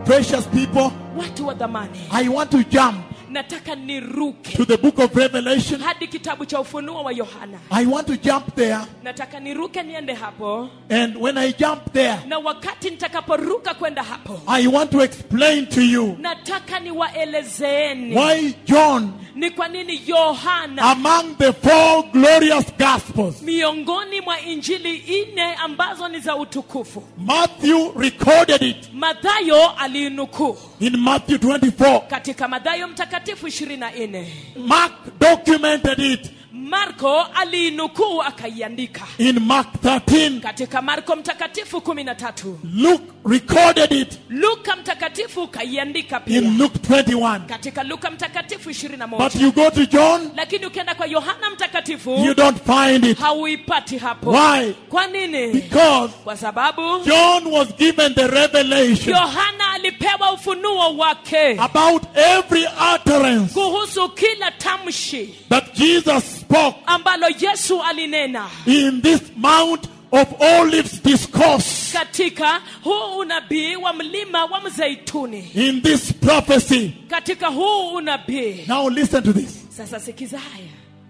Precious people, watu wa dhamani I want to jump nataka niruke to the book of Revelation. hadi kitabu cha ufunuo wa yohana I want to jump there. nataka niruke niende hapo And when I jump there, na wakati nitakaporuka kwenda hapo I want to explain to you nataka niwaelezeeni why John, ni kwa nini yohana among the four glorious gospels, miongoni mwa injili nne ambazo ni za utukufu Matthew recorded it madhayo aliinukuu in Matthew 24. katika madhayo mtakatifu 24 Mark documented it marko aliinukuu akaiandika in Mark 13. katika marko mtakatifu 13 Luke recorded it luka mtakatifu ukaiandika pia in Luke 21. katika luka mtakatifu 21 But you go to John, lakini ukienda kwa yohana mtakatifu you don't find it. hauipati hapo Why? kwa nini Because kwa sababu John was given the revelation yohana alipewa ufunuo wake about every utterance kuhusu kila tamshi that Jesus spoke ambalo yesu alinena in this Mount of Olives discourse, katika huu unabii wa mlima wa mzeituni in this prophecy. katika huu unabii Now listen to this. sasa sikiza haya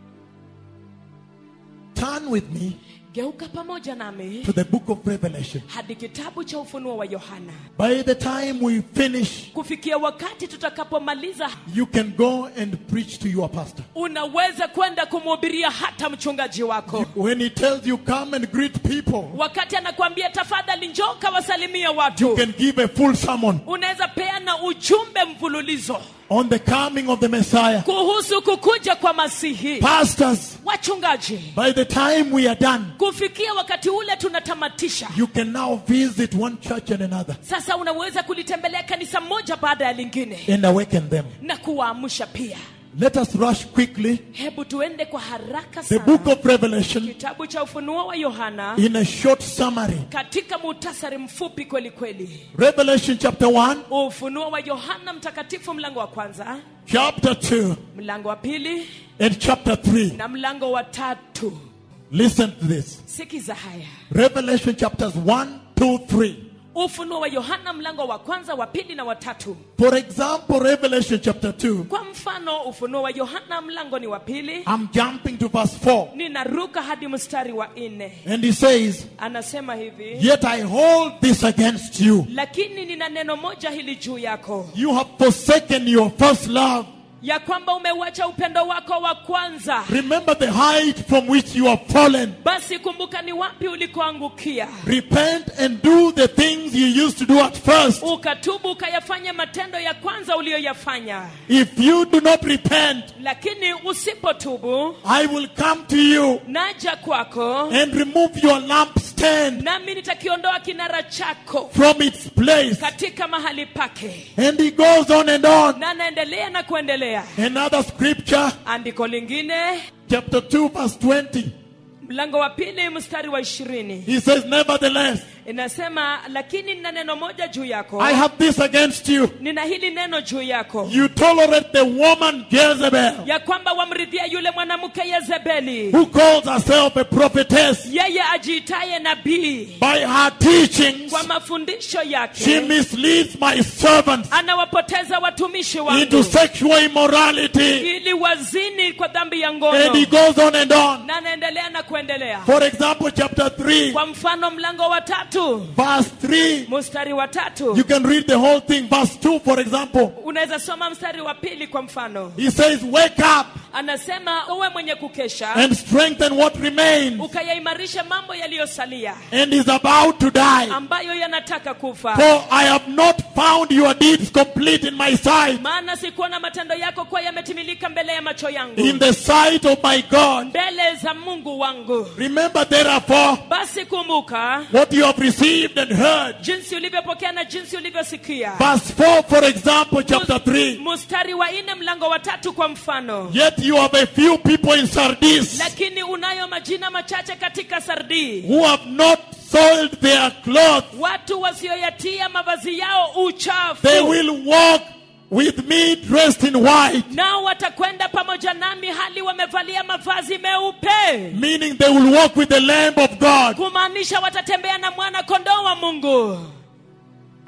Turn with me geuka pamoja nami to the book of Revelation. hadi kitabu cha ufunuo wa yohana By the time we finish, kufikia wakati tutakapomaliza you can go and preach to your pastor. unaweza kwenda kumhubiria hata mchungaji wako When he tells you, come and greet people, wakati anakuambia tafadhali njoo kawasalimia you watu can give a full sermon unaweza peana ujumbe mfululizo on the coming of the Messiah. kuhusu kukuja kwa masihi Pastors, wachungaji by the time we are done, kufikia wakati ule tunatamatisha you can now visit one church and another sasa unaweza kulitembelea kanisa moja baada ya lingine and awaken them. na kuwaamsha pia Let us rush quickly. hebu tuende kwa haraka The book sana of Revelation kitabu cha ufunuo wa yohana in a short summary. katika muhtasari mfupi kweli kweli Revelation chapter 1, ufunuo wa yohana mtakatifu mlango wa kwanza chapter 2, mlango wa pili and chapter 3. na mlango wa tatu Listen to this. sikiza haya Revelation chapters 1, 2, 3. ufunuo wa yohana mlango wa kwanza wa pili na watatu For example, Revelation chapter 2, kwa mfano ufunuo wa yohana mlango ni wa pili I'm jumping to verse 4. ninaruka hadi mstari wa nne And he says, anasema hivi Yet I hold this against you. lakini nina neno moja hili juu yako You have forsaken your first love. ya kwamba umeuacha upendo wako wa kwanza Remember the height from which you have fallen. basi kumbuka ni wapi ulikoangukia Repent and do the things you used to do at first. ukatubu ukayafanya matendo ya kwanza uliyoyafanya If you do not repent, lakini usipotubu I will come to you naja kwako and remove your lampstand nami nitakiondoa kinara chako from its place. katika mahali pake And he goes on and on. na anaendelea na kuendelea Another scripture, andiko lingine chapter 2, verse 20. mlango wa pili mstari wa ishirini He says, Nevertheless, inasema lakini nina neno moja juu yako I have this against you. nina hili neno juu yako You tolerate the woman Jezebel, ya kwamba wamridhia yule mwanamke Yezebeli who calls herself a prophetess. yeye ajiitaye nabii By her teachings, kwa mafundisho she yake misleads my servants anawapoteza watumishi into wangu sexual immorality. ili wazini kwa dhambi ya And he ngono goes on and on. na anaendelea na kuendelea For example, chapter 3, kwa mfano mlango wa tatu verse 3. mstari wa tatu You can read the whole thing. Verse 2, for example. unaweza soma mstari wa pili kwa mfano He says, Wake up anasema uwe mwenye kukesha and strengthen what remains ukayaimarisha mambo yaliyosalia and is about to die. ambayo yanataka kufa For I have not found your deeds complete in my sight, maana sikuona matendo yako kuwa yametimilika mbele ya macho yangu in the sight of my God. mbele za mungu wangu Remember, therefore, basi kumbuka what you have received and heard. jinsi ulivyopokea na jinsi ulivyosikia Verse 4, for example, chapter 3. mstari wa nne mlango wa tatu kwa mfano Yet you have a few people in Sardis lakini unayo majina machache katika sardii who have not soiled their clothes. watu wasioyatia mavazi yao uchafu They will walk with me dressed in white, nao watakwenda pamoja nami hali wamevalia mavazi meupe meaning they will walk with the Lamb of God. kumaanisha watatembea na mwana kondoo wa mungu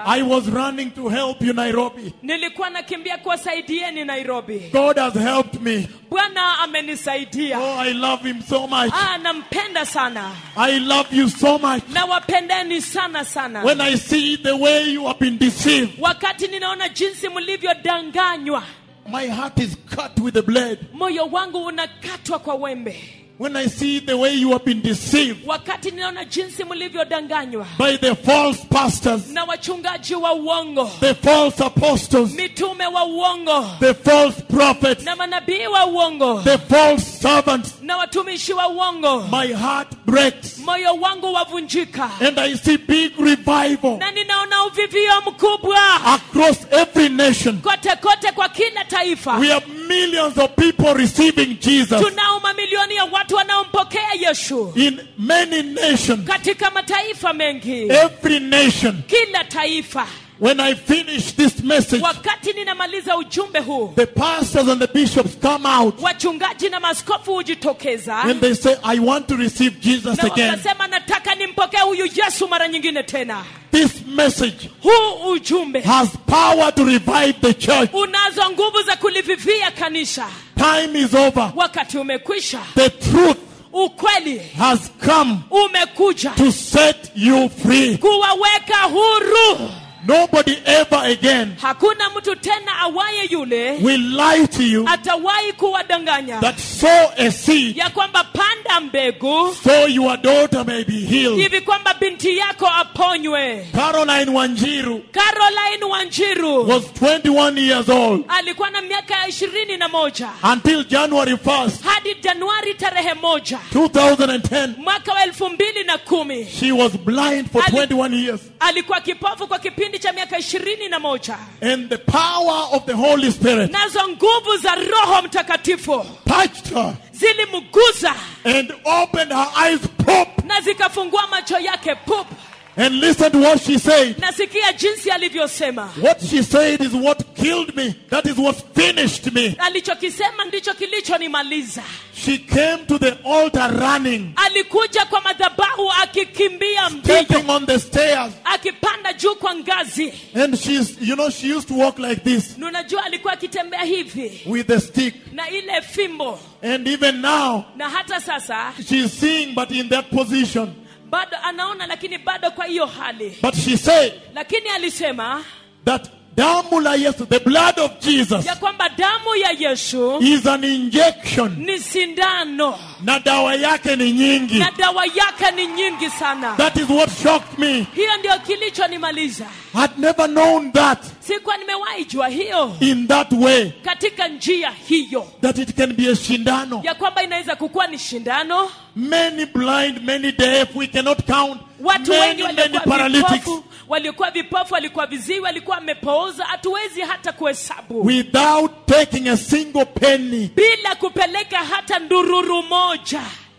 I was running to help you, Nairobi. nilikuwa nakimbia kuwasaidieni nairobi God has helped me. bwana amenisaidia Oh, I love him so much. ah, nampenda sana I love you so much. nawapendeni sana sana When I see the way you have been deceived, wakati ninaona jinsi mlivyodanganywa my heart is cut with the blade. moyo wangu unakatwa kwa wembe When I see the way you have been deceived wakati ninaona jinsi mlivyodanganywa by the false pastors, na wachungaji wa uongo the false apostles, mitume wa uongo the false prophets, na manabii wa uongo the false servants, na watumishi wa uongo my heart breaks. moyo wangu wavunjika And I see big revival na ninaona uvivio mkubwa across every nation. kote kote kwa kila taifa We have millions of people receiving Jesus tunao mamilioni ya watu wanaompokea yesu in many nations, katika mataifa mengi every nation. kila taifa When I finish this message, wakati ninamaliza ujumbe huu the pastors and the bishops come out wachungaji na maskofu hujitokeza and they say, I want to receive Jesus na again. wakasema nataka nimpokee huyu yesu mara nyingine tena This message huu ujumbe has power to revive the church. unazo nguvu za kulivivia kanisa Time is over. wakati umekwisha The truth ukweli has come umekuja to set you free. kuwaweka huru Nobody ever again hakuna mtu tena awaye yule will lie to you atawahi kuwadanganya that sow a seed ya kwamba panda mbegu so your daughter may be healed. hivi kwamba binti yako aponywe Caroline Wanjiru caroline wanjiru was 21 years old alikuwa na miaka ya ishirini na moja until January 1st, hadi januari tarehe moja 2010. mwaka wa elfu mbili na kumi She was blind for Ali- 21 years. alikuwa kipofu kwa kipindi cha miaka ishirini na moja And the power of the Holy Spirit nazo nguvu za roho mtakatifu touched her zilimguza and opened her eyes pop. na zikafungua macho yake pup And listen to what she said. nasikia jinsi alivyosema What she said is what killed me. That is what finished me. alichokisema ndicho kilichonimaliza She came to the altar running, alikuja kwa madhabahu akikimbia mbio stepping on the stairs. akipanda juu kwa ngazi And she's, you know, she used to walk like this Na unajua alikuwa akitembea hivi with the stick. na ile fimbo And even now, na hata sasa she's seeing, but in that position. bado anaona lakini bado kwa hiyo hali But she said lakini alisema that damu la Yesu, the blood of Jesus, ya kwamba damu ya yesu is an injection. ni sindano Na dawa yake ni nyingi. na dawa yake ni nyingi sana That is what shocked me. hiyo ndio kilichonimaliza I'd never known that sikuwa nimewahi jua hiyo in that way. katika njia hiyo That it can be a shindano. ya kwamba inaweza kukuwa ni shindano Many blind, many deaf, we cannot count. watu Many, wengi many waliokuwa paralytics. vipofu waliokuwa vipofu walikuwa viziwi walikuwa wamepooza hatuwezi hata kuhesabu Without taking a single penny. bila kupeleka hata ndururu moja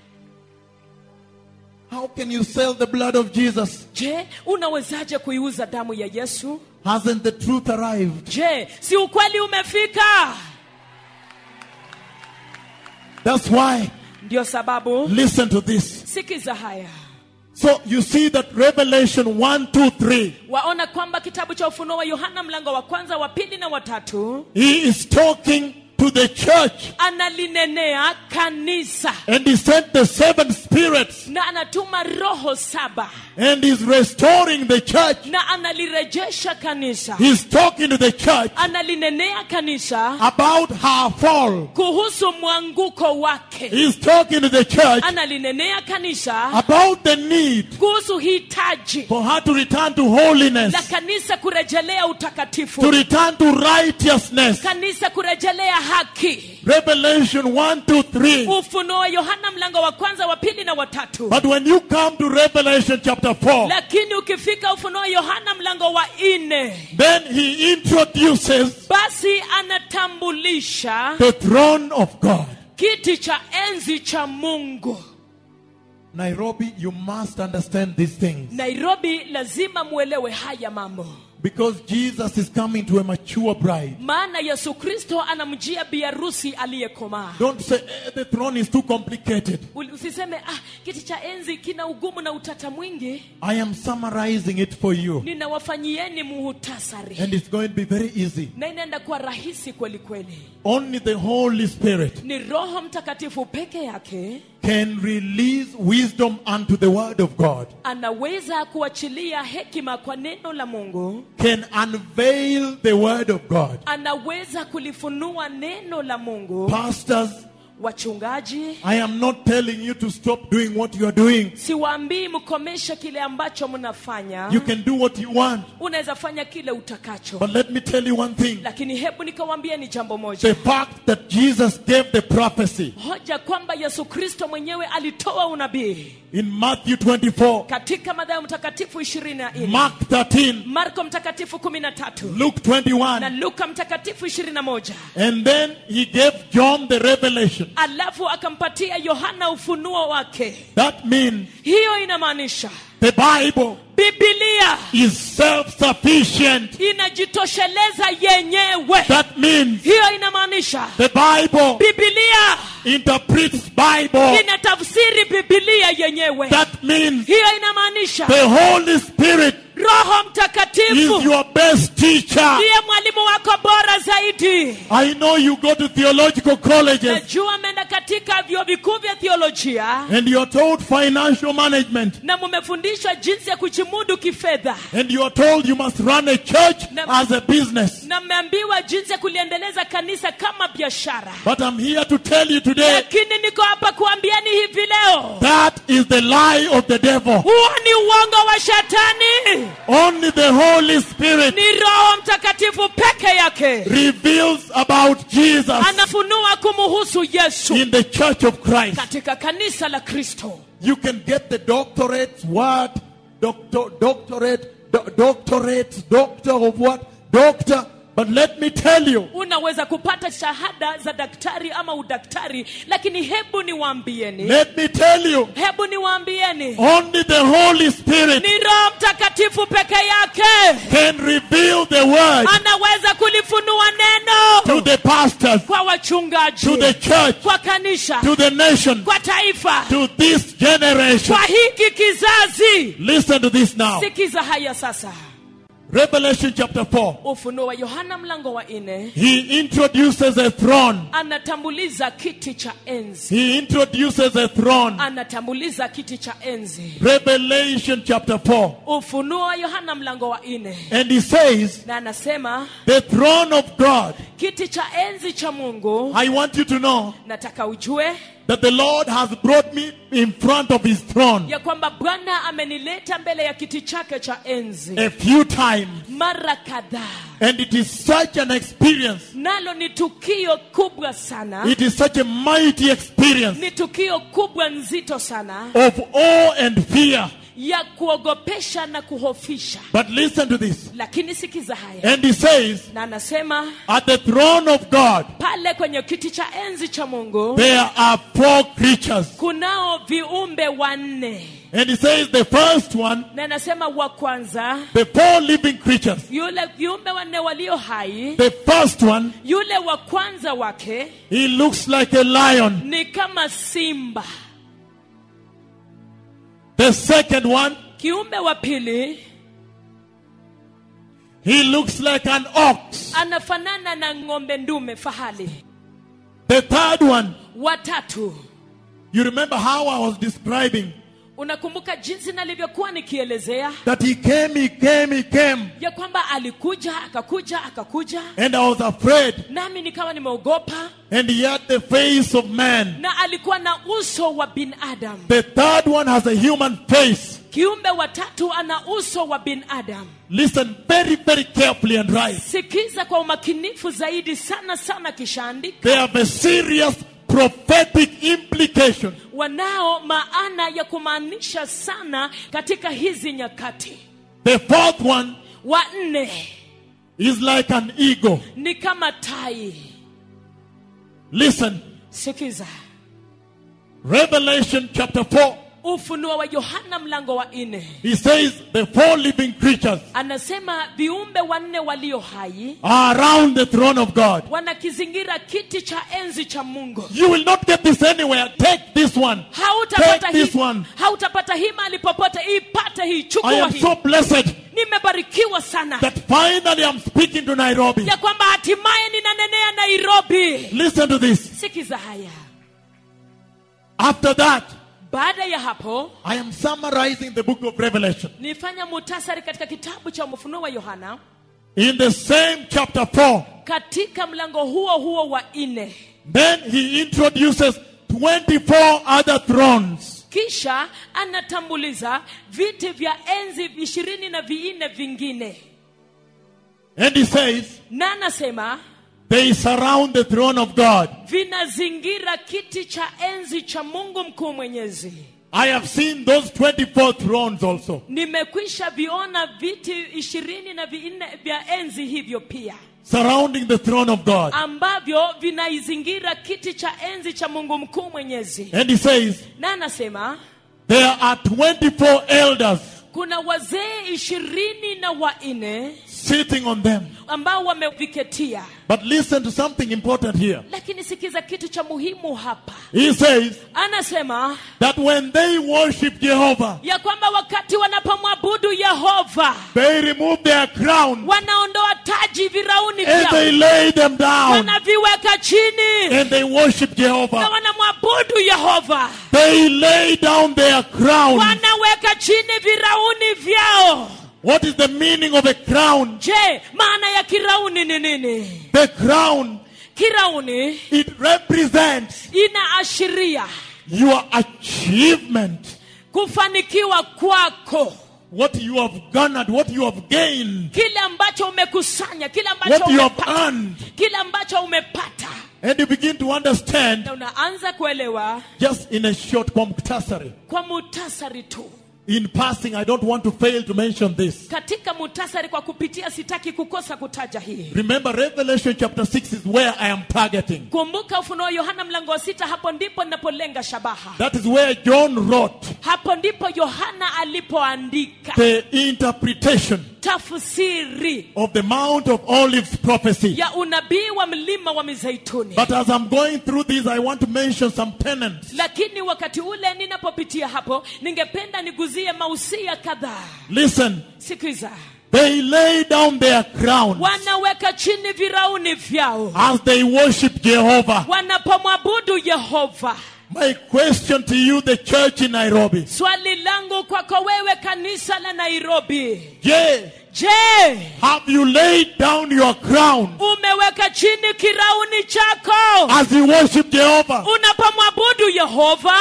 How can you sell the blood of Jesus? je unawezaje kuiuza damu ya yesu Hasn't the truth arrived? je si ukweli umefika That's why. ndio sababu Listen to this. sikiza haya So you see that Revelation 1, 2, 3. waona kwamba kitabu cha ufunuo wa yohana mlango wa kwanza wa pili na watatu He is talking to the church analinenea kanisa and he sent the seven spirits na anatuma roho saba and is restoring the church. na analirejesha kanisa He's talking to the church analinenea kanisa about her fall. kuhusu mwanguko wake He's talking to the church analinenea kanisa about the need kuhusu hitaji for her to return to holiness, la kanisa kurejelea to utakatifu return to righteousness. kanisa kurejelea haki Revelation 1, 2, 3. ufunuo wa yohana mlango wa kwanza wa pili na watatu But when you come to Revelation chapter 4, lakini ukifika ufunuo wa yohana mlango wa nne then he introduces basi anatambulisha the throne of God. kiti cha enzi cha mungu Nairobi, you must understand these things. nairobi lazima muelewe haya mambo Because Jesus is coming to a mature bride. maana yesu kristo anamjia biarusi aliyekomaa Don't say eh, the throne is too complicated. Uli- usiseme ah, kiti cha enzi kina ugumu na utata mwingi I am summarizing it for you. ninawafanyieni muhutasari And it's going to be very easy. na inaenda kuwa rahisi kweli kweli Only the Holy Spirit ni roho mtakatifu peke yake can release wisdom unto the Word of God, anaweza kuachilia hekima kwa neno la mungu can unveil the Word of God. anaweza kulifunua neno la mungu Pastors, wachungaji I am not telling you to stop doing what you are doing. siwaambii mkomeshe kile ambacho mnafanya You can do what you want. unaweza fanya kile utakacho But let me tell you one thing lakini hebu nikawambia ni jambo moja the fact that Jesus gave the prophecy hoja kwamba yesu kristo mwenyewe alitoa unabii in Matthew 24, katika madhayo mtakatifu ishirini na nne Mark 13, marko mtakatifu kumi na tatu Luke na 21, luka mtakatifu ishirini na moja and then he gave John the revelation. alafu akampatia yohana ufunuo wake That means hiyo inamaanisha the Bible bibilia is self sufficient. inajitosheleza yenyewe That means hiyo inamaanisha the Bible bibilia interprets Bible. inatafsiri bibilia yenyewe That means hiyo inamaanisha the Holy Spirit roho is mtakatifu your best teacher. ndiye mwalimu wako bora zaidi I know you go to theological colleges najua ameenda katika vyuo vikuu vya theolojia and you're told financial management na mumefundishwa jinsi ya kujimudu kifedha and you're told you must run a church Na- as a business. na mmeambiwa jinsi ya kuliendeleza kanisa kama biashara But I'm here to tell you today lakini niko hapa kuambiani hivi leo that is the lie of the devil. huo ni uongo wa shetani Only the Holy Spirit ni roho mtakatifu peke yake reveals about Jesus anafunua kumuhusu yesu in the church of Christ. katika kanisa la kristo You can get the doctorates, what? Doctor, doctorate, do- doctorates, doctor of what? Doctor. But let me tell you, unaweza kupata shahada za daktari ama udaktari lakini hebu niwaambieni let me tell you, hebu niwaambieni only the Holy Spirit ni roho mtakatifu peke yake can reveal the word anaweza kulifunua to neno the pastors, kwa wachungaji to the church, kwa kanisa to the nation, kwa taifa to this generation. kwa hiki kizazi Listen to this now. sikiza haya sasa Revelation chapter 4. ufunuo wa yohana mlango wa nne He introduces a throne. anatambuliza kiti cha enzi He introduces a throne. anatambuliza kiti cha enzi Revelation chapter 4. ufunuo wa yohana mlango wa nne And he says, na anasema The throne of God. kiti cha enzi cha mungu I want you to know nataka ujue that the Lord has brought me in front of his throne ya kwamba bwana amenileta mbele ya kiti chake cha enzi a few times. mara kadhaa And it is such an experience. nalo ni tukio kubwa sana It is such a mighty experience ni tukio kubwa nzito sana of awe and fear. ya kuogopesha na kuhofisha But listen to this. lakini sikiza haya And he says, na anasema At the throne of God, pale kwenye kiti cha enzi cha mungu there are four creatures. kunao viumbe wanne And he says, The first one, na anasema wa kwanza the four living creatures. yule viumbe wanne walio hai The first one, yule wa kwanza wake he looks like a lion. ni kama simba The second one, kiumbe wa pili he looks like an ox. anafanana na ng'ombe ndume fahali The third one, watatu you remember how I was describing unakumbuka jinsi nalivyokuwa nikielezea that he came, he came, he came, ya kwamba alikuja akakuja akakuja and I was afraid, nami nikawa nimeogopa and he had the face of man. na alikuwa na uso wa binadamu The third one has a human face. kiumbe watatu ana uso wa binadamu Listen very, very carefully and right. sikiza kwa umakinifu zaidi sana sana kisha andika They have a serious prophetic implication. wanao maana ya kumaanisha sana katika hizi nyakati The fourth one wa nne is like an eagle. ni kama tai Listen, sikiza Revelation chapter 4, ufunuo wa yohana mlango wa nne he says the four living creatures anasema viumbe wanne walio hai are around the throne of God. wanakizingira kiti cha enzi cha mungu You will not get this anywhere. Take this one. hautapata Take hii this one. hautapata hii mahali popote ipate hii I chukua am hii so blessed nimebarikiwa sana that finally I'm speaking to Nairobi. ya kwamba hatimaye ninanenea nairobi Listen to this. sikiza haya After that, baada ya hapo I am summarizing the book of Revelation. nifanya mutasari katika kitabu cha ufunuo wa yohana In the same chapter 4, katika mlango huo huo wa nne then he introduces 24 other thrones. kisha anatambuliza viti vya enzi ishirini na vinne vingine And he says, na anasema they surround the throne of God. vinazingira kiti cha enzi cha mungu mkuu mwenyezi I have seen those 24 thrones also. nimekwisha viona viti ishirini na vinne vya enzi hivyo pia Surrounding the throne of God. ambavyo vinaizingira kiti cha enzi cha mungu mkuu mwenyezi And he says, na anasema there are 24 elders kuna wazee ishirini na wanne sitting on them. ambao wameviketia But listen to something important here. lakini sikiza kitu cha muhimu hapa He says anasema that when they worship Jehovah, ya kwamba wakati wanapomwabudu yehova they remove their crown wanaondoa taji virauni and they vyao lay them down wanaviweka chini and they worship na Jehovah. wanamwabudu yehova They lay down their crown. wanaweka chini virauni vyao What is the meaning of a crown? je maana ya kirauni ni nini The crown, kirauni it represents inaashiria your achievement, kufanikiwa kwako what you have garnered, what you have gained, kile ambacho umekusanya kile ambacho what you have umepata earned. kile ambacho umepata And you begin to understand na unaanza kuelewa just in a short muktasari. kwa mutasari tu In passing, I don't want to fail to mention this. katika mutasari kwa kupitia sitaki kukosa kutaja hii Remember, Revelation chapter 6 is where I am targeting. kumbuka ufunuo wa yohana mlango wa sita hapo ndipo ninapolenga shabaha That is where John wrote hapo ndipo yohana alipoandika the interpretation tafsiri of the Mount of Olives prophecy. ya unabii wa mlima wa mizeituni But as I'm going through this, I want to mention some tenets. lakini wakati ule ninapopitia hapo ningependa niguzie mausia kadhaa Listen, sikiza they lay down their crowns wanaweka chini virauni vyao as they worship Jehovah. wanapomwabudu yehova My question to you, the church in Nairobi. swali langu kwako wewe kanisa la nairobi Yeah, je have you laid down your crown umeweka chini kirauni chako as you worship Jehovah? unapomwabudu yehova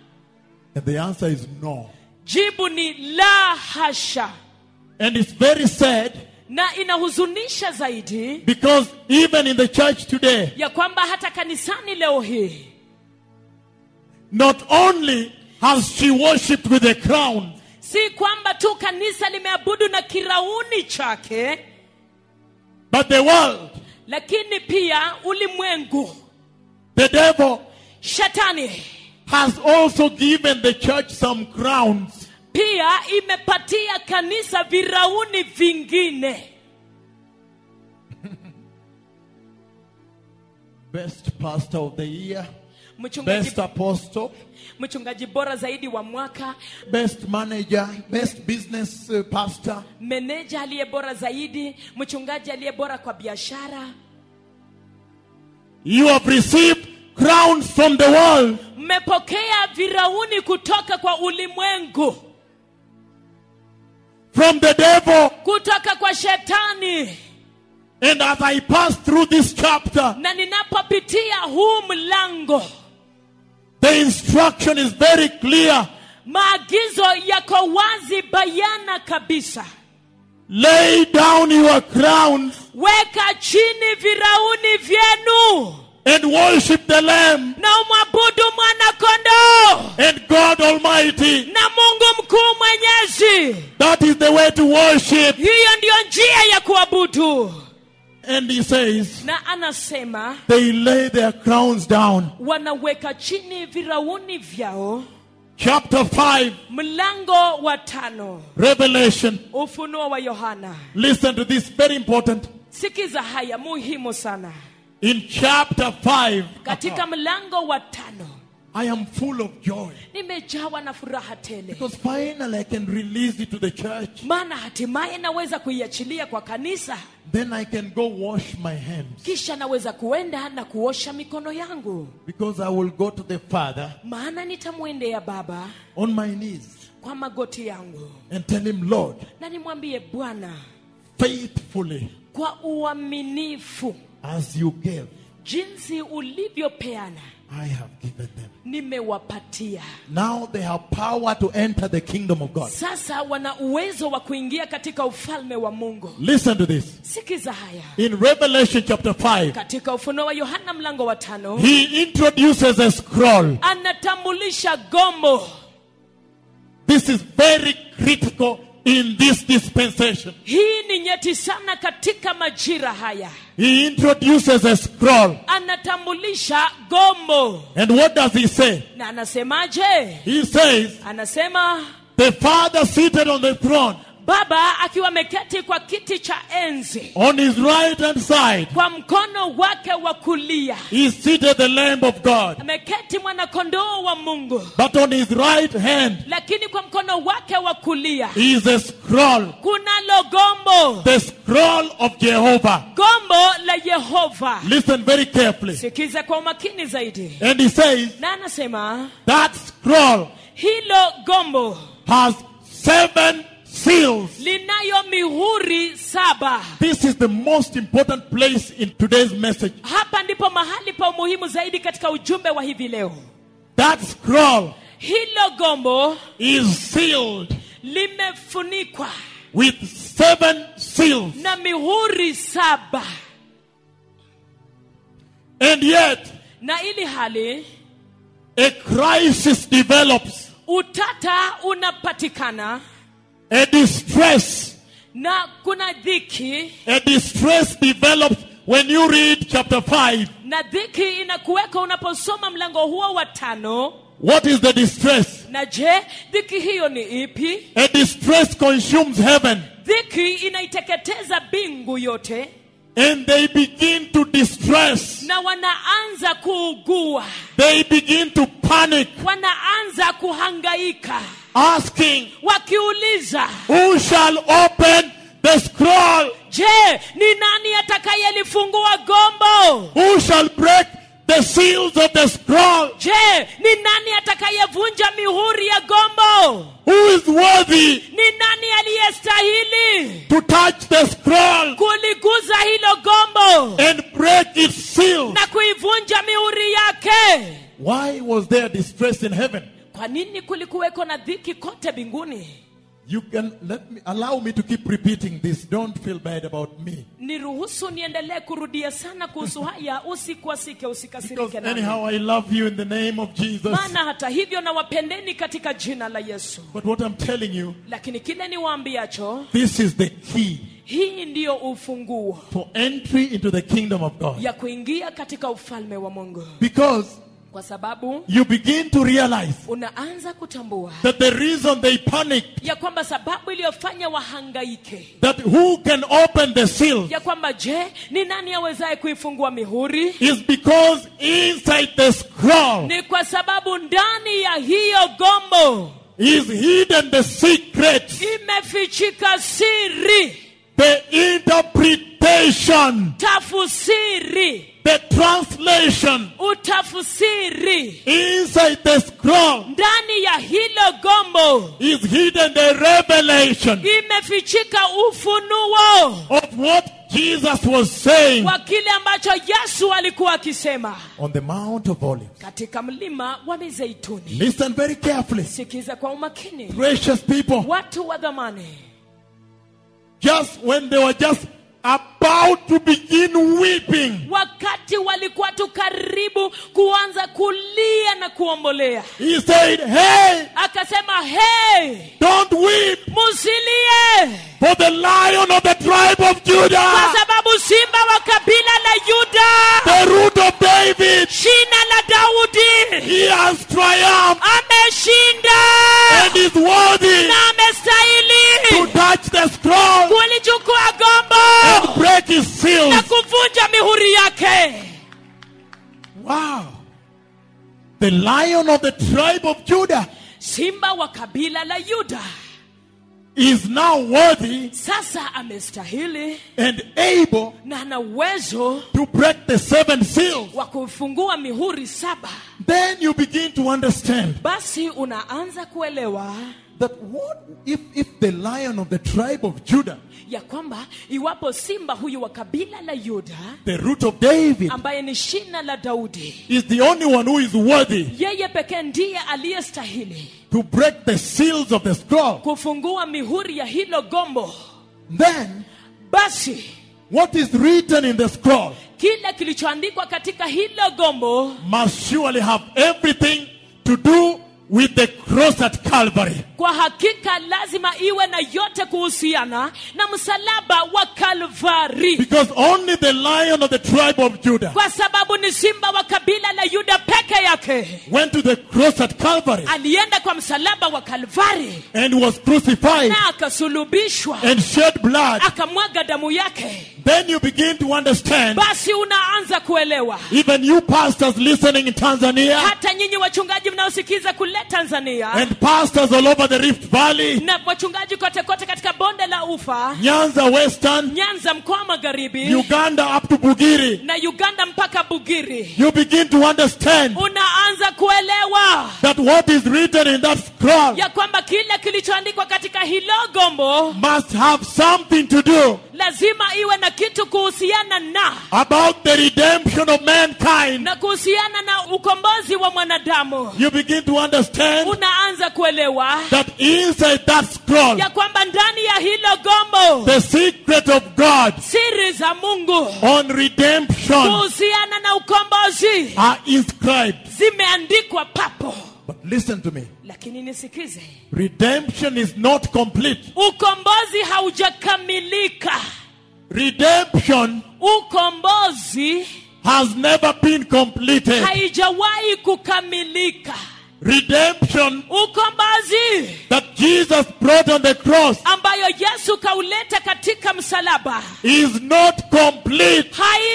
And the answer is no. jibu ni la hasha And it's very sad na inahuzunisha zaidi because even in the church today, ya kwamba hata kanisani leo hii not only has she worshipped with a crown, si kwamba tu kanisa limeabudu na kirauni chake but the world, lakini pia ulimwengu the devil, shetani has also given the church some crowns. pia imepatia kanisa virauni vingine Best pastor of the year, mchungaji, best apostle, mchungaji bora zaidi wa mwaka best manager, best business uh, pastor. meneja aliye bora zaidi mchungaji aliye bora kwa biashara You have received crowns from the world. mmepokea virauni kutoka kwa ulimwengu from the devil. kutoka kwa shetani And as I pass through this chapter, na ninapopitia huu mlango the instruction is very clear. maagizo yako wazi bayana kabisa Lay down your crowns weka chini virauni vyenu and worship the Lamb na umwabudu mwana kondoo and God Almighty. na mungu mkuu mwenyezi That is the way to worship. hiyo ndiyo njia ya kuabudu And he says, na anasema they lay their crowns down wanaweka chini virauni vyao chapter 5, mlango wa tano Revelation. ufunuo wa yohana Listen to this, very important. sikiza haya muhimu sana In chapter 5, katika mlango wa tano I am full of joy nimejawa na furaha tele because finally I can release it to the church. maana hatimaye naweza kuiachilia kwa kanisa Then I can go wash my hands kisha naweza kuenda na kuosha mikono yangu because I will go to the Father maana nitamwendea baba on my knees kwa magoti yangu and tell him, Lord, na nimwambie bwana faithfully kwa uaminifu as you gave, jinsi ulivyopeana I have given them. nimewapatia Now they have power to enter the kingdom of God. sasa wana uwezo wa kuingia katika ufalme wa mungu Listen to this. sikiza haya In Revelation chapter 5, katika ufunuo wa yohana mlango wa tano he introduces a scroll. anatambulisha gombo This is very critical in this dispensation. hii ni nyeti sana katika majira haya He introduces a scroll. anatambulisha gombo And what does he say? na anasemaje He says, anasema The Father seated on the throne, baba akiwa ameketi kwa kiti cha enzi on his right hand side, kwa mkono wake wa kulia is seated the Lamb of God. ameketi mwanakondoo wa mungu But on his right hand lakini kwa mkono wake wa kulia is a scroll, kunalo gombo the scroll of Jehovah. gombo la yehova Listen very carefully. sikiza kwa umakini zaidi And he says, na anasema That scroll hilo gombo has seven seals. linayo mihuri saba This is the most important place in today's message. hapa ndipo mahali pa umuhimu zaidi katika ujumbe wa hivi leo That scroll hilo gombo is sealed limefunikwa with seven seals. na mihuri saba And yet, na ili hali a crisis develops, utata unapatikana a distress, na kuna dhiki a distress develops when you read chapter 5. na dhiki inakuweka unaposoma mlango huo wa tano What is the distress? na je dhiki hiyo ni ipi A distress consumes heaven, dhiki inaiteketeza bingu yote and they begin to distress. na wanaanza kuugua They begin to panic, wanaanza kuhangaika asking, wakiuliza Who shall open the scroll? je ni nani atakayelifungua gombo Who shall break the seals of the scroll? je ni nani atakayevunja mihuri ya gombo Who is worthy ni nani aliyestahili to touch the scroll kuliguza hilo gombo and break its seals? na kuivunja mihuri yake Why was there distress in heaven? kwa nini kulikuweko na dhiki kote mbinguni You can let me allow me to keep repeating this. Don't feel bad about me. niruhusu niendelee kurudia sana kuhusu haya usikwasike Because usikasirike nami. anyhow, I love you in the name of Jesus. maana hata hivyo nawapendeni katika jina la yesu But what I'm telling you, lakini kile niwaambiacho this is the key hii ndiyo ufunguo for entry into the kingdom of God. ya kuingia katika ufalme wa mungu Because kwa sababu you begin to realize unaanza kutambua that the reason they panicked, ya kwamba sababu iliyofanya wahangaike that who can open the seal, ya kwamba je ni nani awezaye kuifungua mihuri is because inside the scroll ni kwa sababu ndani ya hiyo gombo is hidden the secret, imefichika siri the interpretation, tafusiri the translation utafusiri inside the scroll ndani ya hilo gombo is hidden the revelation imefichika ufunuo of what Jesus was saying wa kile ambacho yesu alikuwa akisema on the Mount of Olives. katika mlima wa mizeituni Listen very carefully, sikiza kwa umakini precious people. watu wa dhamani Just when they were just about to begin weeping, wakati walikuwa tu karibu kuanza kulia na kuombolea he said, Hey, akasema hey don't weep, musilie for the lion of the tribe of kwa Judah, sababu simba wa kabila la yuda the root of David, shina la daudi he has triumphed. ameshinda his na seals. kuvunja mihuri yake Wow. The lion of the tribe of Judah simba wa kabila la yuda is now worthy sasa amestahili and able na ana uwezo to break the seven seals. wa kufungua mihuri saba Then you begin to understand basi unaanza kuelewa that what if, if the lion of the tribe of Judah, ya kwamba iwapo simba huyu wa kabila la yuda the root of David, ambaye ni shina la daudi is the only one who is worthy yeye pekee ndiye aliyestahili to break the seals of the scroll, kufungua mihuri ya hilo gombo then basi what is written in the scroll kile kilichoandikwa katika hilo gombo must surely have everything to do with the cross at Calvary. kwa hakika lazima iwe na yote kuhusiana na msalaba wa kalvari Because only the lion of the tribe of Judah kwa sababu ni simba wa kabila la yuda peke yake went to the cross at Calvary alienda kwa msalaba wa kalvari and was crucified na akasulubishwa and shed blood. akamwaga damu yake Then you begin to understand, basi unaanza kuelewa even you pastors listening in Tanzania hata nyinyi wachungaji mnaosikiza kule tanzania and pastors all over the Rift Valley, na wachungaji kote kote katika bonde la ufa Nyanza Western, nyanza mkoa wa magharibi Uganda up to Bugiri, na uganda mpaka bugiri you begin to understand unaanza kuelewa that what is written in that scroll ya kwamba kile kilichoandikwa katika hilo gombo must have something to do lazima iwe na kitu kuhusiana na about the redemption of mankind. na kuhusiana na ukombozi wa mwanadamu You begin to understand unaanza kuelewa that inside that scroll, ya kwamba ndani ya hilo gombo the secret of God siri za mungu on redemption kuhusiana na ukombozi are inscribed. zimeandikwa papo But listen to me. lakini nisikize Redemption is not complete. ukombozi haujakamilika Redemption ukombozi has never been completed. haijawahi kukamilika Redemption ukombozi that Jesus brought on the cross ambayo yesu kauleta katika msalaba is not complete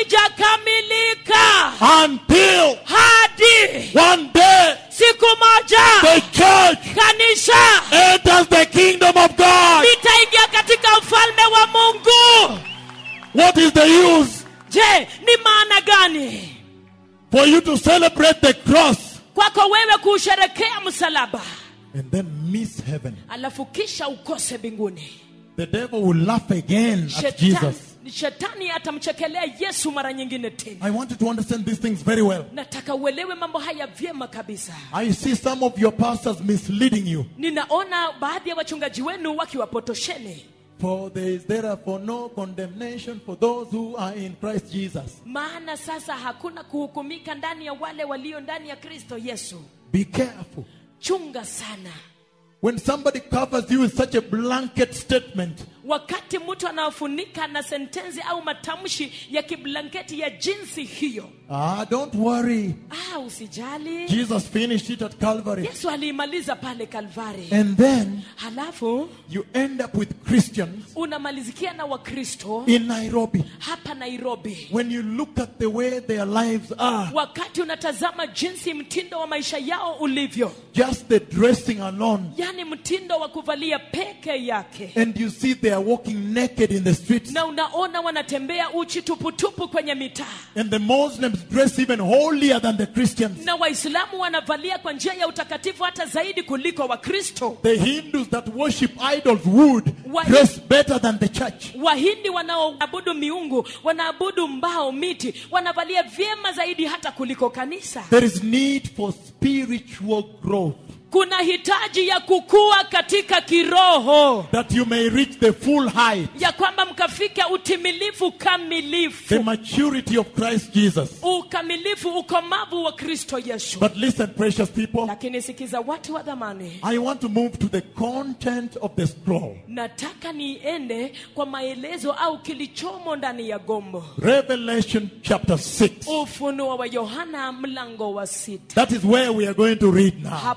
haijakamilika until hadi one day siku moja the church kanisa enters the kingdom of God. litaingia katika ufalme wa mungu What is the use je ni maana gani for you to celebrate the cross kwako wewe kuusherekea msalaba and then miss heaven? alafu kisha ukose mbinguni The devil will laugh again at shetani, Jesus. shetani atamchekelea yesu mara nyingine tena I want you to understand these things very well. nataka uelewe mambo haya vyema kabisa I see some of your pastors misleading you. ninaona baadhi ya wachungaji wenu wakiwapotosheni For there is therefore no condemnation for those who are in Christ Jesus. maana sasa hakuna kuhukumika ndani ya wale walio ndani ya kristo yesu Be careful. chunga sana When somebody covers you with such a blanket statement, wakati mtu anaofunika na sentensi au matamshi ya kiblanketi ya jinsi hiyo ah, don't worry. ah, usijali Jesus finished it at Calvary. yesu aliimaliza pale kalvari And then halafu you end up with Christians unamalizikia na wakristo in Nairobi. hapa nairobi When you look at the way their lives are, wakati unatazama jinsi mtindo wa maisha yao ulivyo just the dressing alone, yani mtindo wa kuvalia peke yake and you see they are walking naked in the streets, na unaona wanatembea uchi tuputupu kwenye mitaa and the Muslims dress even holier than the Christians. na waislamu wanavalia kwa njia ya utakatifu hata zaidi kuliko wakristo The Hindus that worship idols would Why- dress better than the church. wahindi wanaoabudu miungu wanaabudu mbao miti wanavalia vyema zaidi hata kuliko kanisa There is need for spiritual growth kuna hitaji ya kukua katika kiroho that you may reach the full height, ya kwamba mkafika utimilifu the kamilifu maturity of Christ Jesus. ukamilifu ukomavu wa kristo yesu But listen, precious people, lakini sikiza watu wa dhamani I want to move to the content of the scroll. nataka niende kwa maelezo au kilichomo ndani ya gombo Revelation chapter 6. ufunuo wa yohana mlango wa sita That is where we are going to read now. hapo ndipo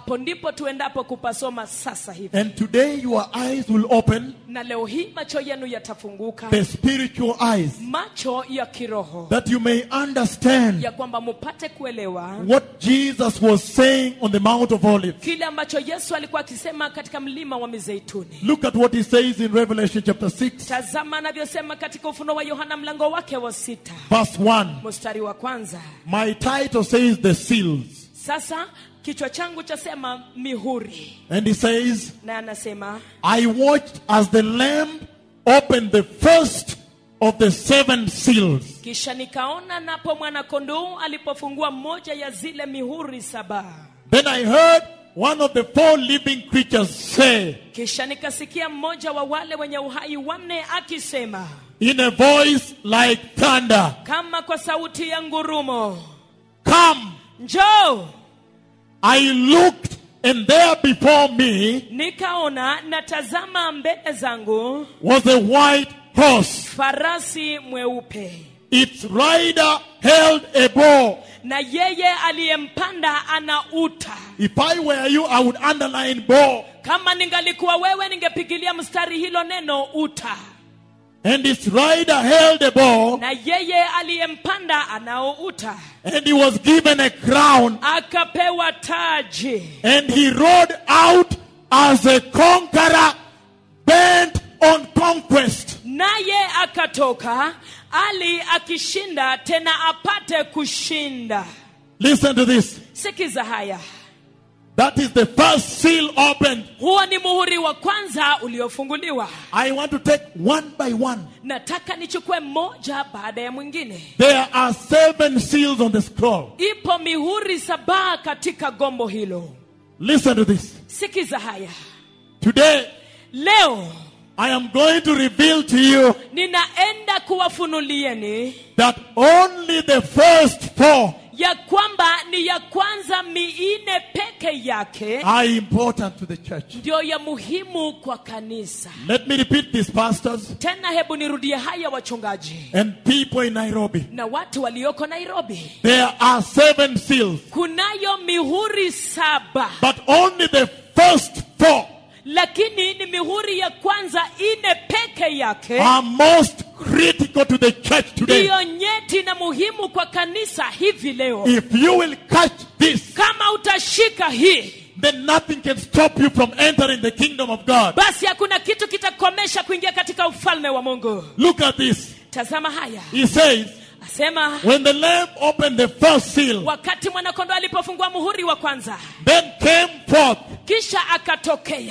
ndipo tuendapo kupasoma sasa hivi And today your eyes will open, na leo hii macho yenu yatafunguka the spiritual eyes, macho ya kiroho that you may understand ya kwamba mupate kuelewa what Jesus was saying on the Mount of Olives. kile ambacho yesu alikuwa akisema katika mlima wa mizeituni Look at what he says in Revelation chapter 6, tazama anavyosema katika ufuno wa yohana mlango wake wa sita verse 1. mstari wa kwanza My title says the seals. sasa kichwa changu chasema mihuri And he says, na anasema I watched as the Lamb opened the first of the seven seals. kisha nikaona napo mwanakondoo alipofungua moja ya zile mihuri saba Then I heard one of the four living creatures say, kisha nikasikia mmoja wa wale wenye uhai wanne akisema in a voice like thunder, kama kwa sauti ya ngurumo Come! njoo I looked, and there before me nikaona na tazama mbele zangu was a white horse. farasi mweupe Its rider held a bow. na yeye aliyempanda ana uta If I were you, I would underline bow. kama ningalikuwa wewe ningepigilia mstari hilo neno uta And its rider held a bow, na yeye aliyempanda anao uta and he was given a crown, akapewa taji and he rode out as a conqueror bent on conquest. naye akatoka ali akishinda tena apate kushinda Listen to this. sikiza haya That is the first seal opened. huo ni muhuri wa kwanza uliofunguliwa I want to take one by one. nataka nichukue moja baada ya mwingine There are seven seals on the scroll. ipo mihuri saba katika gombo hilo Listen to this. sikiza haya Today, leo I am going to reveal to you ninaenda kuwafunulieni that only the first four ya kwamba ni ya kwanza miine peke yake are important to the church. ndio ya muhimu kwa kanisa Let me repeat this, pastors tena hebu nirudie haya wachungaji and people in Nairobi. na watu walioko nairobi There are seven seals, kunayo mihuri saba but only the first four lakini ni mihuri ya kwanza ine peke yake are most critical to the church today. ndiyo nyeti na muhimu kwa kanisa hivi leo If you will catch this, kama utashika hii then nothing can stop you from entering the kingdom of God. basi hakuna kitu kitakomesha kuingia katika ufalme wa mungu Look at this. tazama haya He says, asema when the lamb opened the first seal, wakati mwanakondo alipofungua muhuri wa kwanza then came forth kisha akatokea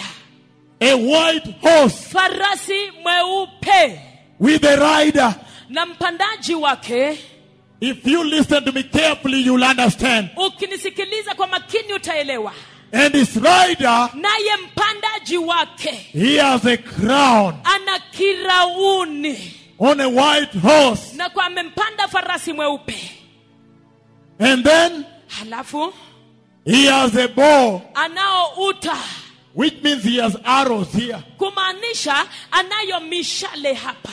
a white horse farasi mweupe with a rider. na mpandaji wake If you listen to me carefully, you'll understand. ukinisikiliza kwa makini utaelewa And his rider, naye mpandaji wake he has a crown ana kirauni on a white horse. na kwa amempanda farasi mweupe And then halafu he has a bow, anao uta which means he has arrows here. kumaanisha anayo mishale hapa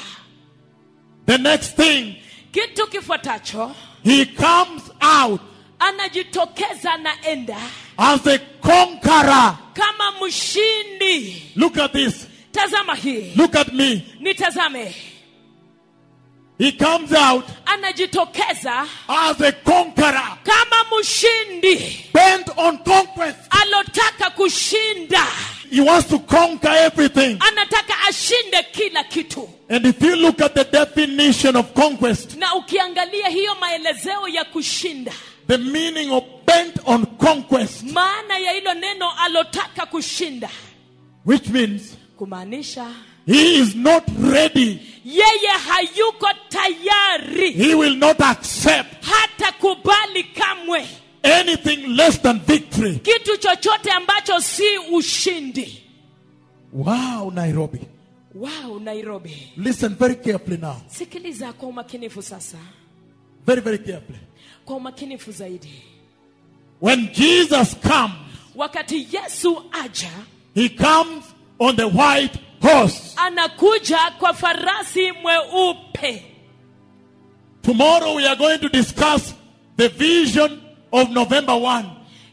The next thing, kitu kifuatacho he comes out anajitokeza naenda as a conqueror. kama mshindi Look at this. tazama hii Look at me. nitazame He comes out anajitokeza as a conqueror, kama mshindi bent on conquest. alotaka kushinda He wants to conquer everything. anataka ashinde kila kitu And if you look at the definition of conquest, na ukiangalia hiyo maelezeo ya kushinda the meaning of bent on conquest, maana ya hilo neno alotaka kushinda which means kumaanisha he is not ready. yeye hayuko tayari He will not accept hata kubali kamwe anything less than victory. kitu chochote ambacho si ushindi Wow, Nairobi. wow nairobi Listen very carefully now. sikiliza kwa umakinifu sasa Very, very carefully. kwa umakinifu zaidi When Jesus comes, wakati yesu aja he comes on the white horse. anakuja kwa farasi mweupe Tomorrow we are going to discuss the vision of November 1.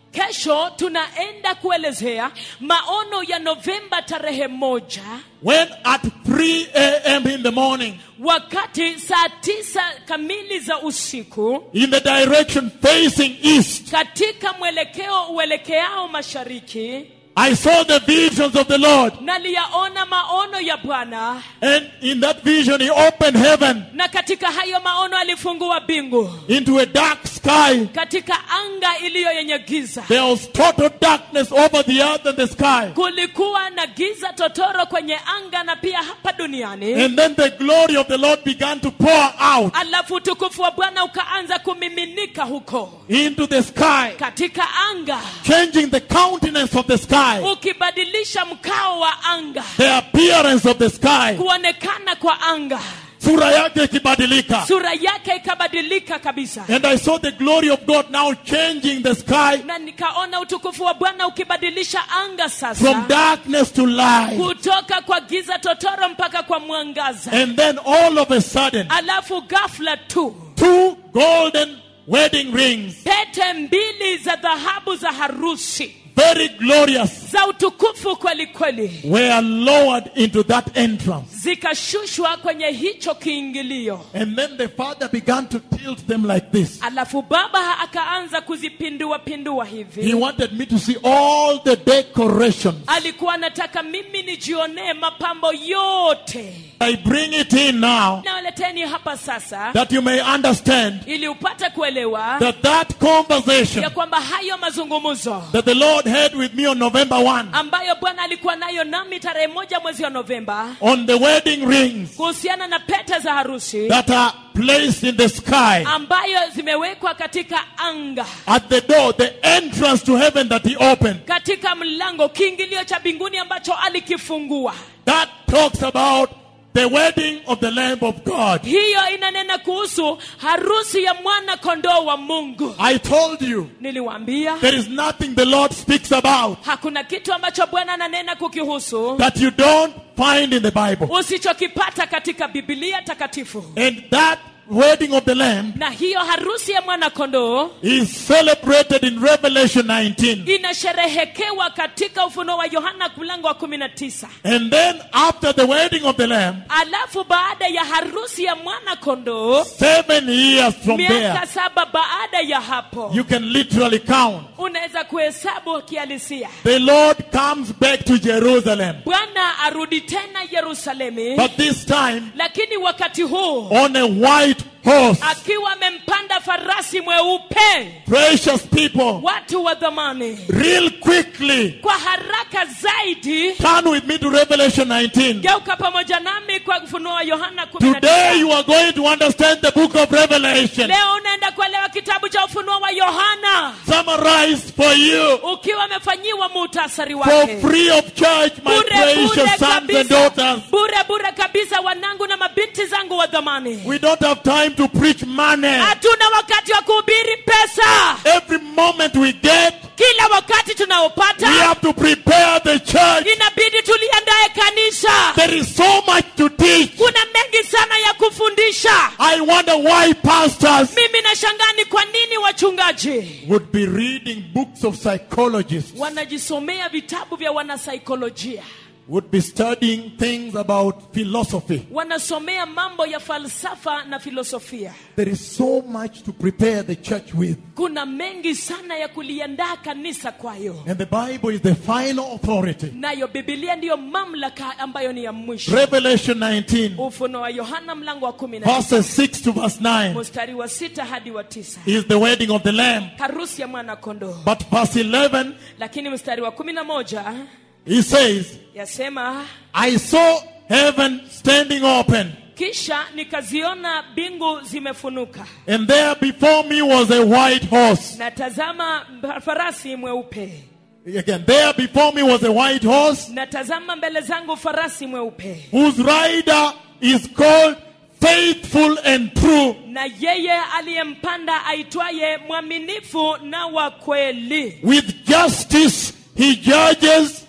kesho tunaenda kuelezea maono ya novemba tarehe moja when at 3 a.m. in the morning, wakati saa tisa kamili za usiku in the direction facing east, katika mwelekeo uelekeao mashariki I saw the visions of the Lord. naliyaona maono ya bwana And in that vision, He opened heaven na katika hayo maono alifungua bingu into a dark sky. katika anga iliyo yenye giza There was total darkness over the earth and the sky. kulikuwa na giza totoro kwenye anga na pia hapa duniani And then the glory of the Lord began to pour out alafu utukufu wa bwana ukaanza kumiminika huko into the sky, katika anga changing the countenance of the sky, ukibadilisha mkao wa anga the appearance of the sky. kuonekana kwa anga Sura yake ikibadilika. sura yake ikabadilika kabisa And I saw the glory of God now changing the sky na nikaona utukufu wa bwana ukibadilisha anga from sasa darkness to light. kutoka kwa giza totoro mpaka kwa mwangaza And then all of a sudden, alafu ghafla tu two golden wedding rings, pete mbili za dhahabu za harusi very glorious, za utukufu kweli kweli were lowered into that entrance. zikashushwa kwenye hicho kiingilio And then the father began to tilt them like this. alafu baba akaanza kuzipindua pindua He hivi wanted me to see all the decorations. alikuwa anataka mimi nijionee mapambo yote I bring it in now nawaleteni hapa sasa that you may understand ili upate kuelewa that that conversation ya kwamba hayo mazungumzo that the Lord had with me on November 1 ambayo bwana alikuwa nayo nami tarehe moja mwezi wa novemba on the wedding rings kuhusiana na pete za harusi that are placed in the sky ambayo zimewekwa katika anga at the door, the entrance to heaven that He opened. katika mlango kiingilio cha mbinguni ambacho alikifungua That talks about the wedding of the Lamb of God. hiyo inanena kuhusu harusi ya mwana kondoo wa mungu I told you niliwaambia there is nothing the Lord speaks about hakuna kitu ambacho bwana ananena kukihusu that you don't find in the Bible. usichokipata katika bibilia takatifu And that wedding of the Lamb na hiyo harusi ya mwana kondoo is celebrated in Revelation 19. inasherehekewa katika ufunuo wa yohana mlango wa 19 And then after the wedding of the Lamb, alafu baada ya harusi ya mwana kondoo seven years from miaka there, saba baada ya hapo you can literally count. unaweza kuhesabu kihalisia The Lord comes back to Jerusalem, bwana arudi tena yerusalemi but this time lakini wakati huu on a white horse. akiwa amempanda farasi mweupe Precious people, watu wa dhamani real quickly, kwa haraka zaidi turn with me to Revelation 19. geuka pamoja nami kwa ufunuo wa yohana Today 19. you are going to understand the book of Revelation, leo unaenda kuelewa kitabu cha ufunuo wa yohana summarized for you ukiwa amefanyiwa muhtasari for wake free of charge, my bure bure precious sons and kabisa daughters. bure bure kabisa wanangu na mabinti zangu wa dhamani We don't have time to preach money. hatuna wakati wa kuhubiri pesa Every moment we get, kila wakati we tunaopata have to prepare the church. inabidi tuliandae kanisa There is so much to teach. kuna mengi sana ya kufundisha I wonder why pastors mimi nashangaa ni kwa nini wachungaji would be reading books of psychologists, wanajisomea vitabu vya wanasaikolojia would be studying things about philosophy. wanasomea mambo ya falsafa na filosofia There is so much to prepare the church with. kuna mengi sana ya kuliandaa kanisa kwayo And the Bible is the final authority. nayo bibilia ndiyo mamlaka ambayo ni ya mwisho Revelation 19, ufuno wa yohana mlango wa kumi na verses 6 to verse 9, mstari wa sita hadi wa tisa is the wedding of the Lamb. harusi ya mwana kondoo But verse 11, lakini mstari wa kumi na moja he says, yasema I saw heaven standing open, kisha nikaziona mbingu zimefunuka and there before me was a white horse. na tazama mba- farasi mweupe Again, there before me was a white horse, na tazama mbele zangu farasi mweupe whose rider is called Faithful and True. na yeye aliyempanda aitwaye mwaminifu na wa kweli With justice he judges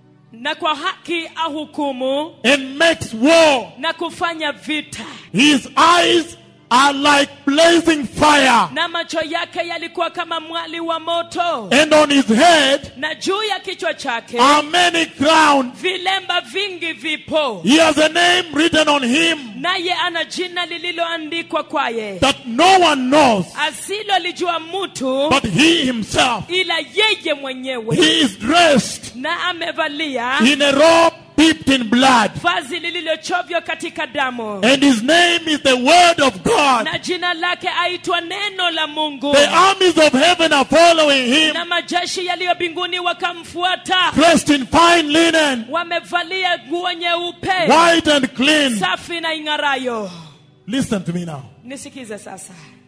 na kwa haki ahukumu and makes war. na kufanya vita His eyes are like blazing fire, na macho yake yalikuwa kama mwali wa moto and on his head na juu ya kichwa chake are many crowns. vilemba vingi vipo He has a name written on him naye ana jina lililoandikwa kwaye that no one knows asilolijua mtu but he himself. ila yeye mwenyewe He is dressed na amevalia in a robe dipped in blood, vazi lililochovya katika damu and his name is the Word of God. na jina lake aitwa neno la mungu The armies of heaven are following him, na majeshi yaliyo mbinguni wakamfuata dressed in fine linen, wamevalia nguo nyeupe white and clean. safi na ing'arayo Listen to me now. nisikize sasa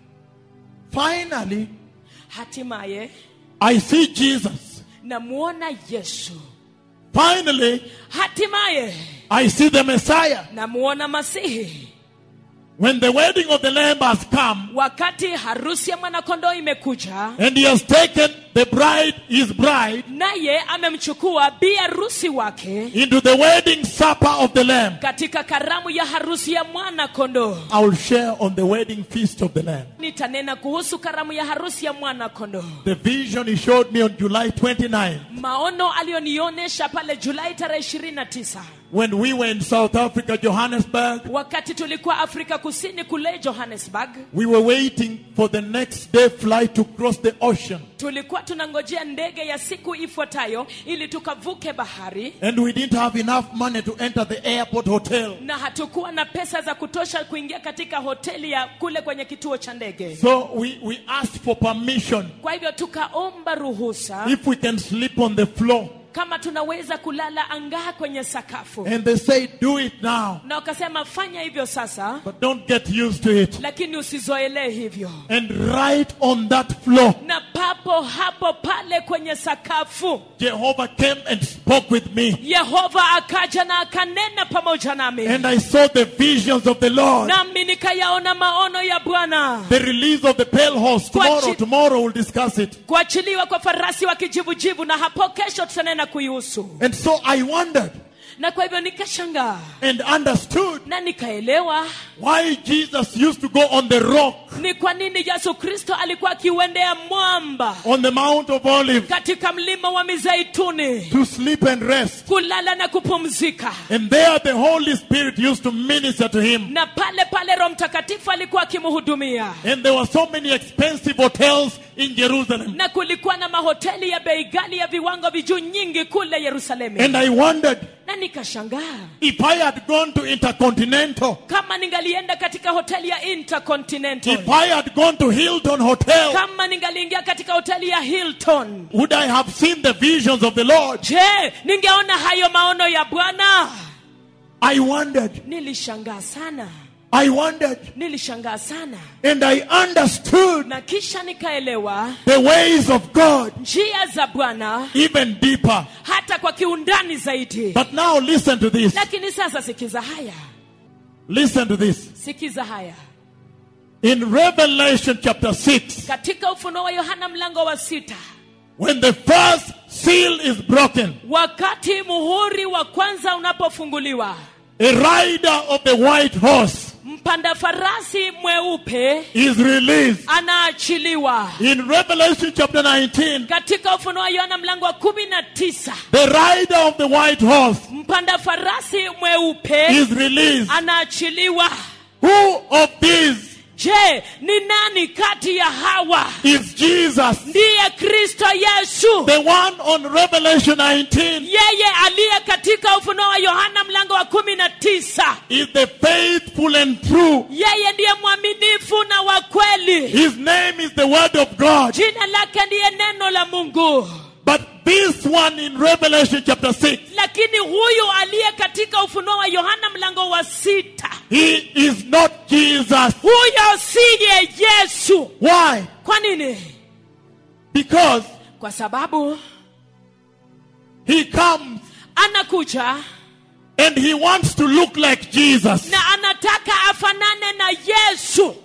Finally, hatimaye I see Jesus. namuona yesu Finally, hatimaye I see the Messiah. namuona masihi When the wedding of the Lamb has come, wakati harusi ya mwanakondoo imekuja and he has taken the bride, his bride, naye amemchukua bi harusi wake into the wedding supper of the Lamb, katika karamu ya harusi ya mwana kondoo I will share on the wedding feast of the Lamb. nitanena kuhusu karamu ya harusi ya mwana kondoo The vision he showed me on July 29 maono aliyonionyesha pale julai tarehe 29 when we were in South Africa, Johannesburg. wakati tulikuwa afrika kusini kule johannesburg We were waiting for the next day flight to cross the ocean. tulikuwa tunangojea ndege ya siku ifuatayo ili tukavuke bahari And we didn't have enough money to enter the airport hotel. na hatukuwa na pesa za kutosha kuingia katika hoteli ya kule kwenye kituo cha ndege So we, we asked for permission kwa hivyo tukaomba ruhusa if we can sleep on the floor. kama tunaweza kulala angaa kwenye sakafu And they said, do it now, na wakasema fanya hivyo sasa but don't get used to it. lakini usizoelee hivyo And right on that floor, na papo hapo pale kwenye sakafu Jehovah came and spoke with me. yehova akaja na akanena pamoja nami And I saw the visions of the Lord. nami nikayaona maono ya bwana The release of the pale horse. Tomorrow, Kwachi- tomorrow we'll discuss it. kuachiliwa kwa farasi wa kijivujivu na hapo kesho tutanena kuihusu And so I wondered na kwa hivyo nikashangaa and understood na nikaelewa why Jesus used to go on the rock ni kwa nini yesu kristo alikuwa akiuendea mwamba on the Mount of Olives katika mlima wa mizeituni to sleep and rest. kulala na kupumzika And there the Holy Spirit used to minister to him. na pale pale roho mtakatifu alikuwa akimhudumia And there were so many expensive hotels in Jerusalem. na kulikuwa na mahoteli ya bei ghali ya viwango vijuu nyingi kule yerusalemu And I wondered na nikashangaa if I had gone to Intercontinental, kama ningalienda katika hoteli ya intercontinental if I had gone to Hilton Hotel, kama ningaliingia katika hoteli ya hilton would I have seen the visions of the Lord? je ningeona hayo maono ya bwana I wondered. nilishangaa sana I wondered. nilishangaa sana And I understood na kisha nikaelewa the ways of God njia za bwana even deeper. hata kwa kiundani zaidi But now listen to this. lakini sasa sikiza haya Listen to this. sikiza haya In Revelation chapter 6, katika ufunuo wa yohana mlango wa sita when the first seal is broken, wakati muhuri wa kwanza unapofunguliwa a rider of the white horse mpanda farasi mweupe is released. anaachiliwa In Revelation chapter 19, katika ufunuo wa yohana mlango wa kumi na tisa the rider of the white horse mpanda farasi mweupe is released. anaachiliwa Who of these je ni nani kati ya hawa is Jesus? ndiye kristo yesu The one on Revelation 19 yeye aliye katika ufunuo wa yohana mlango wa kumi na tisa is the faithful and true. yeye ndiye mwaminifu na wa kweli His name is the Word of God. jina lake ndiye neno la mungu But this one in Revelation chapter 6, lakini huyu aliye katika ufunuo wa yohana mlango wa sita he is not Jesus. huyo siye yesu Why? kwa nini Because kwa sababu he comes anakuja and he wants to look like Jesus. na anataka afanane na yesu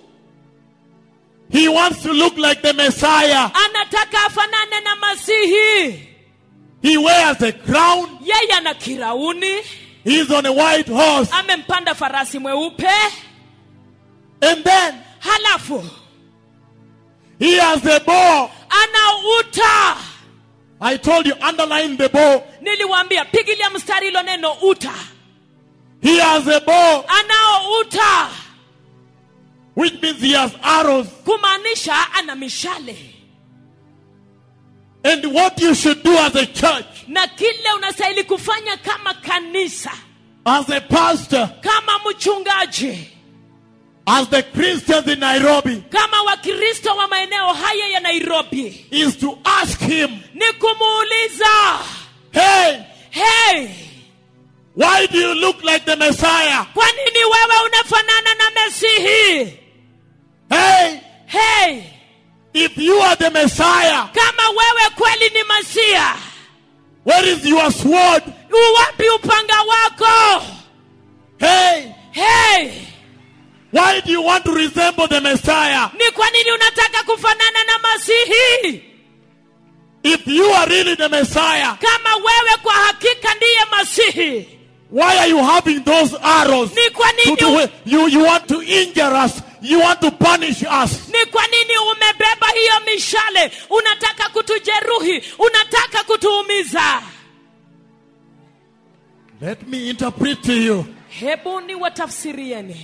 He wants to look like the Messiah. anataka afanane na masihi He wears a crown. yeye ana kirauni He's on a white horse. amempanda farasi mweupe And then halafu He has a bow. ana uta I told you, underline the bow. niliwaambia pigilia mstari hilo neno uta He has a bow, anao uta which means he has arrows. kumaanisha ana mishale And what you should do as a church, na kile unastahili kufanya kama kanisa as a pastor, kama mchungaji as the Christians in Nairobi, kama wakristo wa maeneo haya ya nairobi is to ask him, ni kumuuliza hey, hey why do you look like the Messiah? kwa nini wewe unafanana na mesihi Hey, hey if you are the Messiah, kama wewe kweli ni masia where is your sword? uwapi upanga wako Hey, hey why do you want to resemble the Messiah? ni kwa nini unataka kufanana na masihi If you are really the Messiah, kama wewe kwa hakika ndiye masihi why are you having those arrows? ni kwa To nini do, you, you want to injure us. You want to punish us. ni kwa nini umebeba hiyo mishale unataka kutujeruhi unataka kutuumiza Let me interpret to you. hebu ni watafsirieni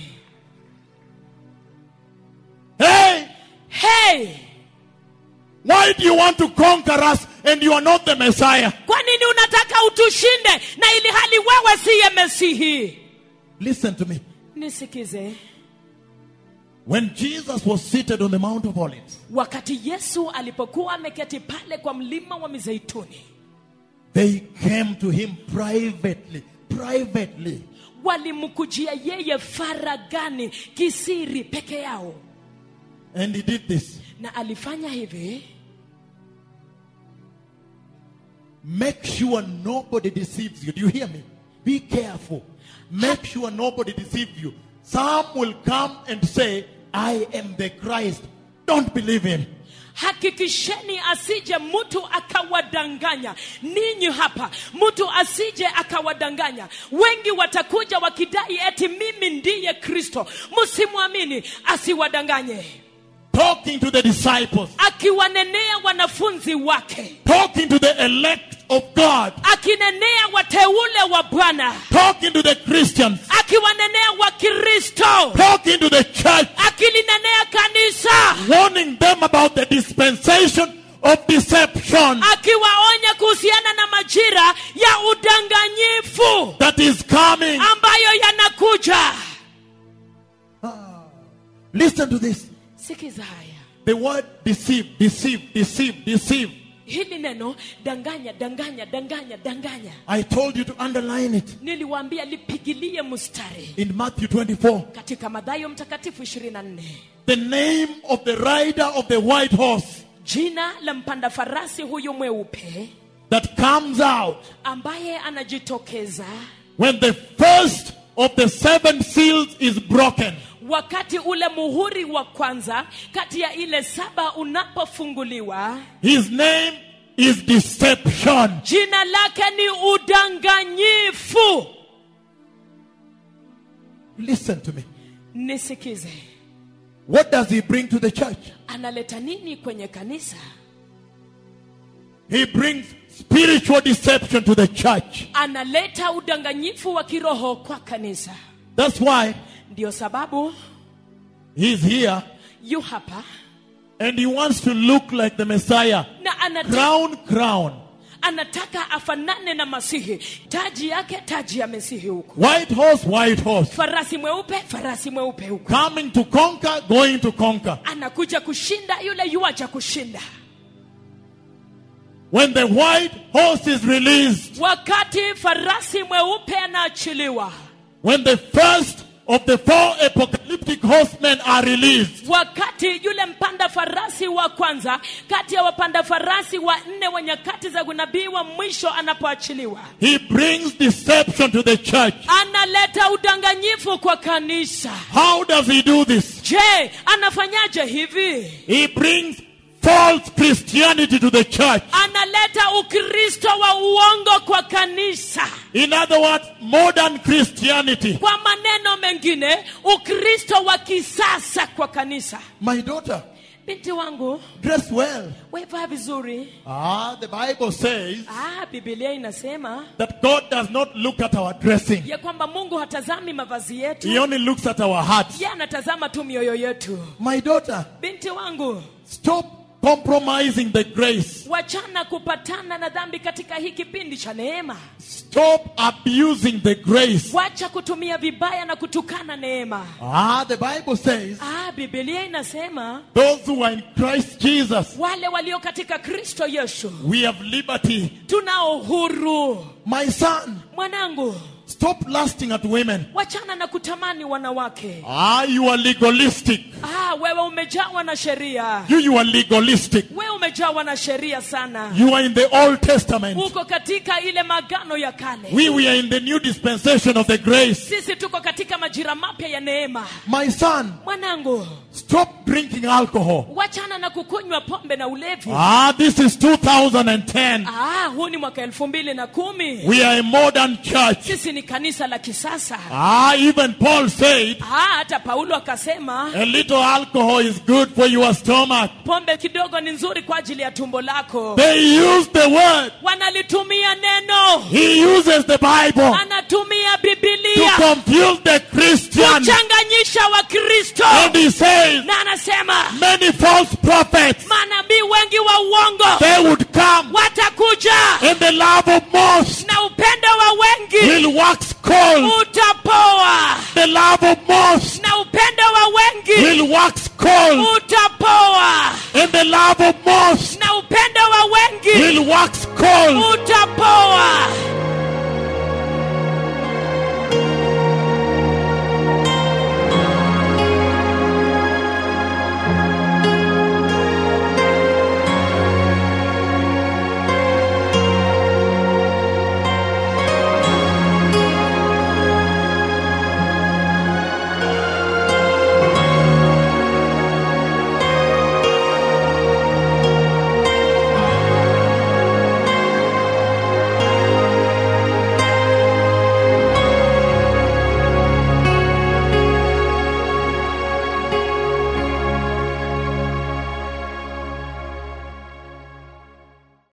Hey, hey why do you want to conquer us and you are not the Messiah? kwa nini unataka utushinde na ili hali wewe siye mesihi Listen to me. nisikize When Jesus was seated on the Mount of Olives, wakati yesu alipokuwa ameketi pale kwa mlima wa mizeituni they came to him privately. Privately. walimkujia yeye faragani kisiri peke yao And he did this. na alifanya hivi Make sure nobody deceives you. Do you hear me? Be careful. Make sure nobody deceives you. Some will come and say, I am the Christ. Don't believe him. hakikisheni asije mtu akawadanganya ninyi hapa mtu asije akawadanganya wengi watakuja wakidai eti mimi ndiye kristo msimwamini asiwadanganye Talking to the disciples, akiwanenea wanafunzi wake talking to the elect of God, akinenea wateule wa bwana talking to the Christians, akiwanenea wakristo talking to the church, akilinenea kanisa warning them about the dispensation of deception akiwaonya kuhusiana na majira ya udanganyifu that is coming. ambayo yanakuja Listen to this. sikiza haya The word deceive, deceive, deceive, deceive. hili neno danganya danganya danganya danganya I told you to underline it niliwaambia lipigilie mstari in Matthew 24. katika madhayo mtakatifu 24 The name of the rider of the white horse jina la mpanda farasi huyu mweupe that comes out ambaye anajitokeza when the first of the seven seals is broken. wakati ule muhuri wa kwanza kati ya ile saba unapofunguliwa His name is deception. jina lake ni udanganyifu Listen to me. nisikize What does he bring to the church? analeta nini kwenye kanisa He brings spiritual deception to the church. analeta udanganyifu wa kiroho kwa kanisa That's why ndio sababu he's here yu hapa and he wants to look like the Messiah. na anataka, Crown, crown. anataka afanane na masihi taji yake taji ya mesihi huku White horse, white horse. farasi mweupe farasi mweupe huku Coming to conquer, going to conquer. anakuja kushinda yule yuaja kushinda When the white horse is released, wakati farasi mweupe anaachiliwa when the first of the four apocalyptic horsemen are released, wakati yule mpanda farasi wa kwanza kati ya wapanda farasi wa nne wa nyakati za unabii wa mwisho anapoachiliwa he brings deception to the church. analeta udanganyifu kwa kanisa How does he do this? je anafanyaje hivi He brings false Christianity to the church. analeta ukristo wa uongo kwa kanisa In other words, modern Christianity. kwa maneno mengine ukristo wa kisasa kwa kanisa My daughter, binti wangu dress well. wevaa vizuri Ah, the Bible says ah, bibilia inasema that God does not look at our dressing. ya kwamba mungu hatazami mavazi yetu He only looks at our hearts. ye anatazama tu mioyo yetu My daughter, binti wangu stop compromising the grace. wachana kupatana na dhambi katika hii kipindi cha neema Stop abusing the grace. wacha kutumia vibaya na kutukana neema Ah, the Bible says ah, bibilia inasema those who are in Christ Jesus, wale walio katika kristo yesu we have liberty. tunao uhuru My son, mwanangu stop lusting at women. wachana na kutamani wanawake Ah, you are legalistic. ah, wewe umejawa na sheria You, you are legalistic. wewe umejawa na sheria sana You are in the Old Testament. uko katika ile magano ya kale We, we are in the new dispensation of the grace. sisi tuko katika majira mapya ya neema My son, mwanangu stop drinking alcohol. wachana na kukunywa pombe na ulevi Ah, this is 2010. ah, huu ni mwaka elfu mbili na kumi We are a modern church. sisi ni kanisa la kisasa Ah, even Paul said ah, hata paulo akasema a little alcohol is good for your stomach. pombe kidogo ni nzuri kwa ajili ya tumbo lako They use the word. wanalitumia neno He uses the Bible anatumia to bibilia confuse the Christian. kuchanganyisha wakristo And he says na anasema many false prophets, manabii wengi wa uongo they would come watakuja and the love of most na upendo wa wengi will wax cold. utapoa The love of most na upendo wa wengi will wax cold. utapoa And the love of most na upendo wa wengi will wax cold. utapoa